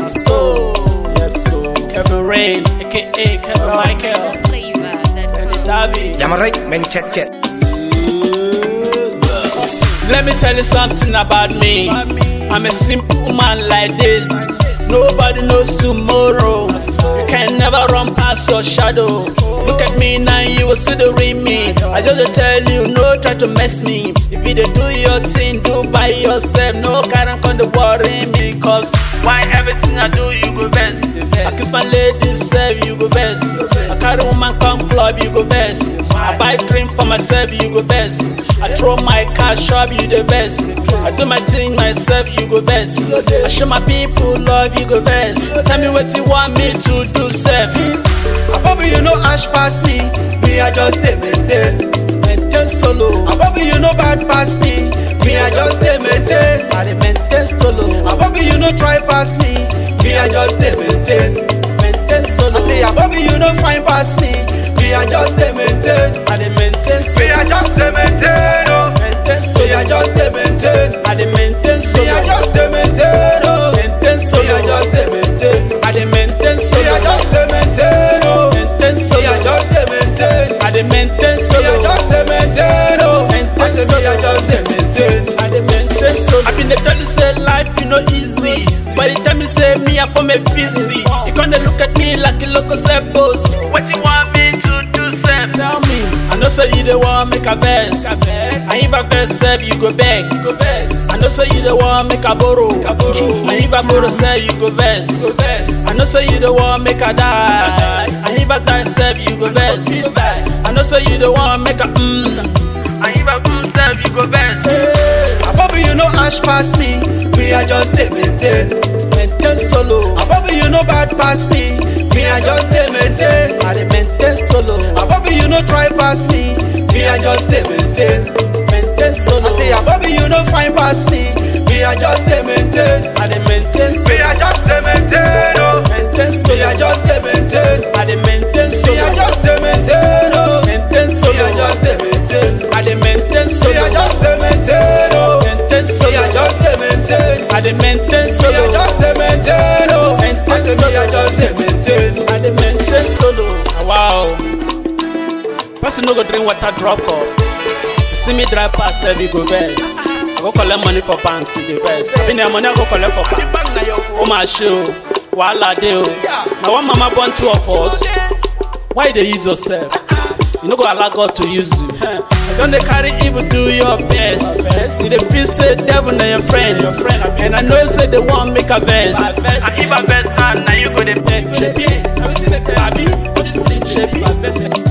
So, yes, so Kevin Rain, aka Kevin Michael, flavor that and flows. Davi. Ja maar right, men cat cat. Let me tell you something about me. I'm a simple man like this. Nobody knows tomorrow. You can never run past your shadow. Look at me now, you will see the real me. I just tell you, no try to mess me. If you dey do your thing, do by yourself. No carry come to worry me. Cause why everything I do, you go best. I kiss my lady, self, you go best. I carry woman come club, you go best. I buy drink for myself, you go best. I throw my cash shop, you the best. I do my thing myself, you go best. I show my people love, you go best. Tell me what you want me to do, self. Above you know ash pass me, me I just stay maintain. Maintain solo, Above you know bad pass me, me I just stay maintain. I dey maintain solo, Above you know try pass me, me I just stay maintain. maintain solo. I say above you know fine pass me, me I just stay maintain. I dey maintain Me solo, I just stay maintain. Oh. maintain Me solo. I just stay maintain. I dey maintain Me solo, I just stay maintain. Oh. maintain Me I solo. just stay maintain. I dey maintain Me I solo, just stay maintain. Oh. maintain Me I solo. just stay maintain. I dey maintain Me I solo. just stay maintain. Oh. Maintain I say me I solo. just stay maintain. I dey maintain solo. I been dey tell you say life you know easy. By the time you say me I form a busy, you gonna look at me like a local self boss. What you want me to do, self? Tell me. I know say you the want make a verse. And if a verse serve, you go beg. Go verse. I know say you the want make a borrow. And if a borrow serve, you go verse. Go verse. I know say you the want make a die. And if a die serve, you go verse. I know say you the want make a mm. And if a mm serve, you go verse. Above you know ash pass me, me I just stay maintain. Maintain solo. Above you know bad pass me, me I just stay maintain. I dey maintain solo. Above you know try pass me, me I just stay maintain. Maintain solo. I say above you know fine pass me, me I just stay maintain. I dey maintain Me solo. I just stay maintain. Oh. Maintain Me solo. I just stay maintain. I dey maintain Me I solo. just stay maintain. Oh. Maintain Me solo. I just stay maintain. I dey maintain Me solo. I just stay maintain. Oh. Maintain Me I solo. just stay maintain. I dey maintain Me I solo. just stay maintain. Oh. Maintain I say me I just stay maintain. I dey maintain solo. Wow. Person no go drink water drop up. You see me drive pass sef you go vex. I go collect money for bank you dey vex. Abi na money I go collect for bank. Ó mà ṣe o, wàhálà dé o. Na one mama born two of us. Why you dey use yourself? You no go allow God to use you. Huh? Don dey carry evil do your best. You dey feel say devil na your friend. Your friend and I know say they wan make a vex. And if I vex now, na you go dey beg. Shebi, abi, shebi.